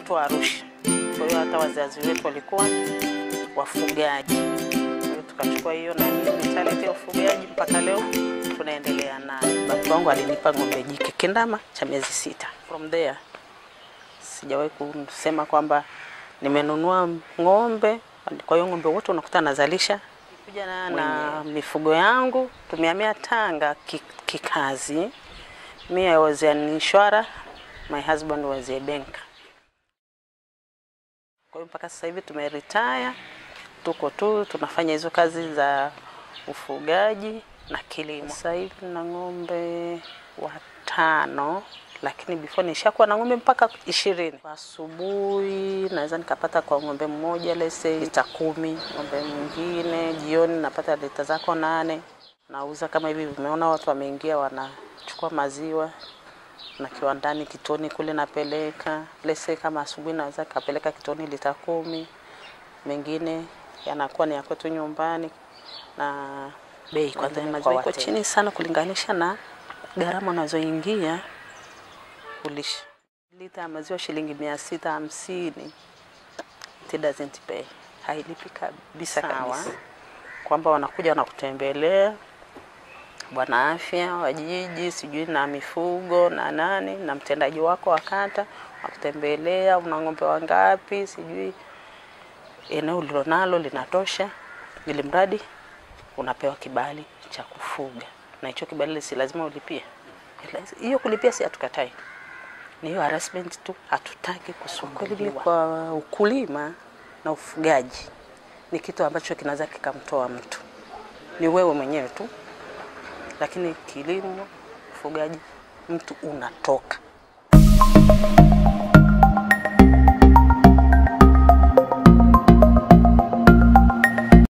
watu wa Arusha, kwa hiyo hata wazazi wetu walikuwa wafugaji. Kwa hiyo tukachukua hiyo na mentality ya ufugaji mpaka leo tunaendelea nayo. Baba wangu alinipa ng'ombe jike kindama cha miezi sita. From there sijawahi kusema kwamba nimenunua ng'ombe. Kwa hiyo ng'ombe wote unakuta nazalisha kuja na, na mifugo yangu. Tumehamia Tanga ki- kikazi. Me I was an insurer, my husband was a banker. Kwa hiyo mpaka sasa hivi tumeretire, tuko tu tunafanya hizo kazi za ufugaji na kilimo. Sasa hivi na ng'ombe watano, lakini before nishakuwa na ng'ombe mpaka ishirini. Kwa asubuhi naweza nikapata kwa ng'ombe mmoja lese lita kumi, ng'ombe mwingine jioni napata lita zako nane. Nauza kama hivi, vimeona watu wameingia wanachukua maziwa na kiwandani kitoni kule napeleka lese, kama asubuhi naweza kapeleka kitoni lita kumi, mengine yanakuwa ni ya kwetu nyumbani, na bei kwanza ya maziwa iko chini sana kulinganisha na gharama unazoingia kulisha. Lita ya maziwa shilingi mia sita hamsini it doesn't pay, hailipi kabisa kabisa, kwamba wanakuja wanakutembelea bwana afya wa jiji sijui na mifugo na nani na mtendaji wako wa kata wakutembelea, una ng'ombe wangapi, sijui eneo ulilonalo linatosha, ili mradi unapewa kibali cha kufuga, na hicho kibali si lazima ulipie. Hiyo kulipia si hatukatai, ni hiyo harassment tu, hatutaki kusumbuliwa. Kwa ukulima na ufugaji ni kitu ambacho kinaweza kikamtoa mtu, ni wewe mwenyewe tu lakini kilimo, ufugaji, mtu unatoka